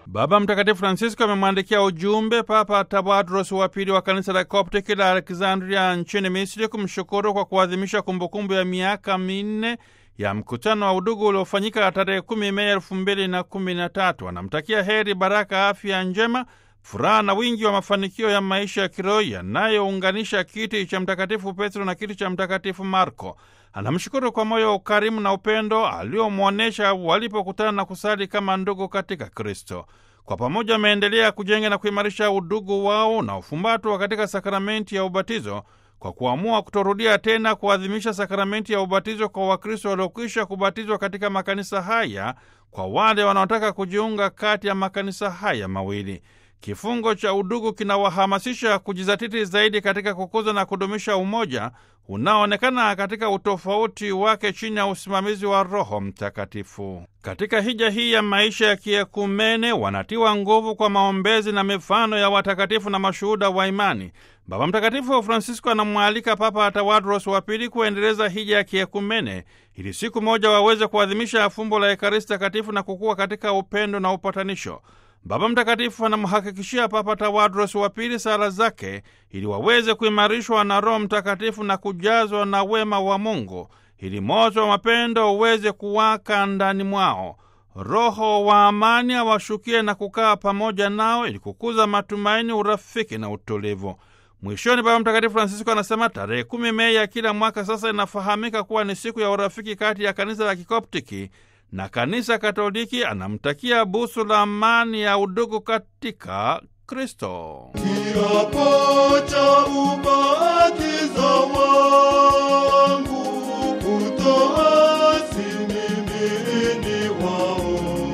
Baba Mtakatifu Francisco amemwandikia ujumbe Papa Tawadros wa pili wa kanisa la Koptiki la Alexandria nchini Misri kumshukuru kwa kuadhimisha kumbukumbu ya miaka minne ya mkutano wa udugu uliofanyika tarehe kumi Mei elfu mbili na kumi na tatu. Anamtakia heri, baraka, afya njema, furaha na wingi wa mafanikio ya maisha ya kiroho yanayounganisha kiti cha Mtakatifu Petro na kiti cha Mtakatifu Marko. Anamshukuru kwa moyo wa ukarimu na upendo aliomwonyesha walipokutana na kusali kama ndugu katika Kristo. Kwa pamoja wameendelea kujenga na kuimarisha udugu wao unaofumbatwa katika sakramenti ya ubatizo kwa kuamua kutorudia tena kuadhimisha sakramenti ya ubatizo kwa Wakristo waliokwisha kubatizwa katika makanisa haya, kwa wale wanaotaka kujiunga kati ya makanisa haya mawili. Kifungo cha udugu kinawahamasisha kujizatiti zaidi katika kukuza na kudumisha umoja unaoonekana katika utofauti wake chini ya usimamizi wa Roho Mtakatifu. Katika hija hii ya maisha ya kiekumene, wanatiwa nguvu kwa maombezi na mifano ya watakatifu na mashuhuda wa imani. Baba Mtakatifu Francisco anamwalika Papa Tawadros wa pili kuendeleza hija ya kiekumene ili siku moja waweze kuadhimisha fumbo la Ekaristi Takatifu na kukua katika upendo na upatanisho. Baba Mtakatifu anamhakikishia Papa Tawadros wa pili sala zake ili waweze kuimarishwa na Roho Mtakatifu na kujazwa na wema wa Mungu ili moto wa mapendo uweze kuwaka ndani mwao. Roho wa amani awashukie na kukaa pamoja nao ili kukuza matumaini, urafiki na utulivu. Mwishoni, Baba Mtakatifu Francisco anasema tarehe kumi Mei ya kila mwaka sasa inafahamika kuwa ni siku ya urafiki kati ya kanisa la Kikoptiki na kanisa Katoliki. Anamtakia busu la amani ya udugu katika Kristo. Kiapo cha ubatizo wangu kutoasi mimi ni wao,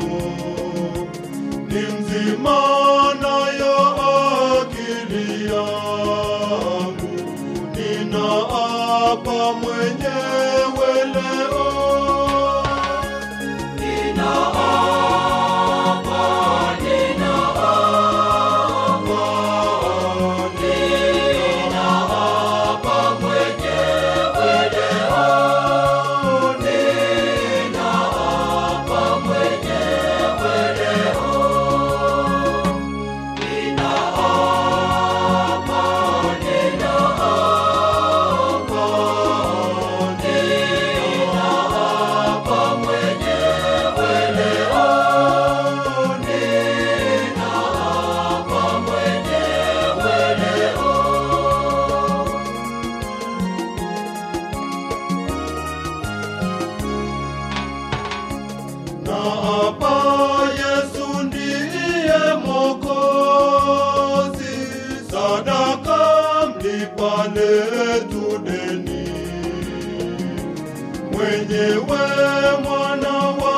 ni mzima nayo akili yangu, ninaapa mwenyewe leo na hapa Yesu ndiye Mwokozi, sadaka mlipa letu deni, mwenyewe mwana wa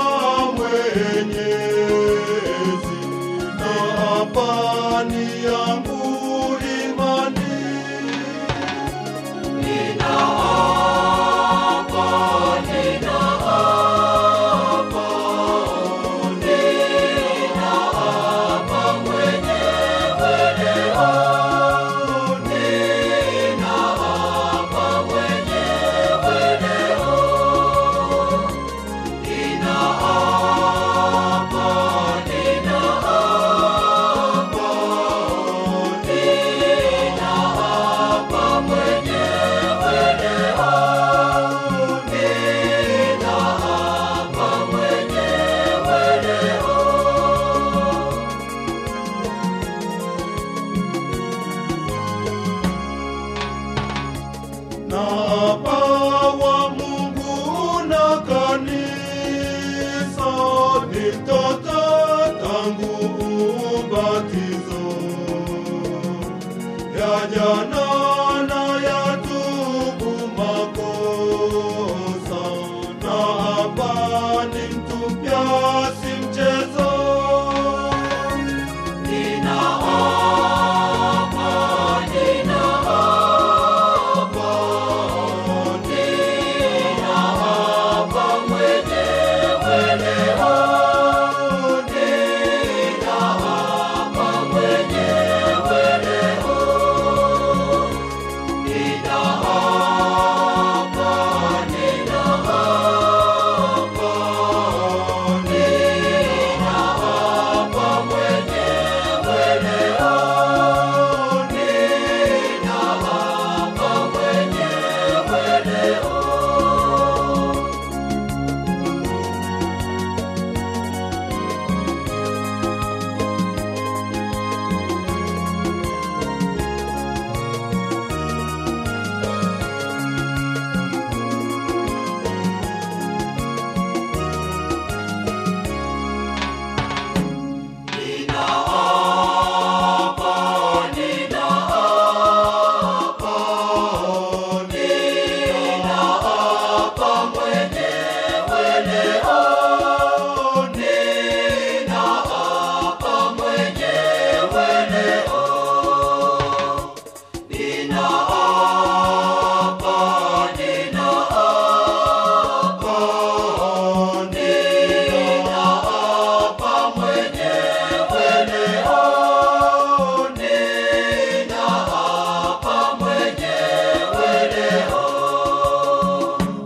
Mwenyezi, na hapa ni yangu imani na hapa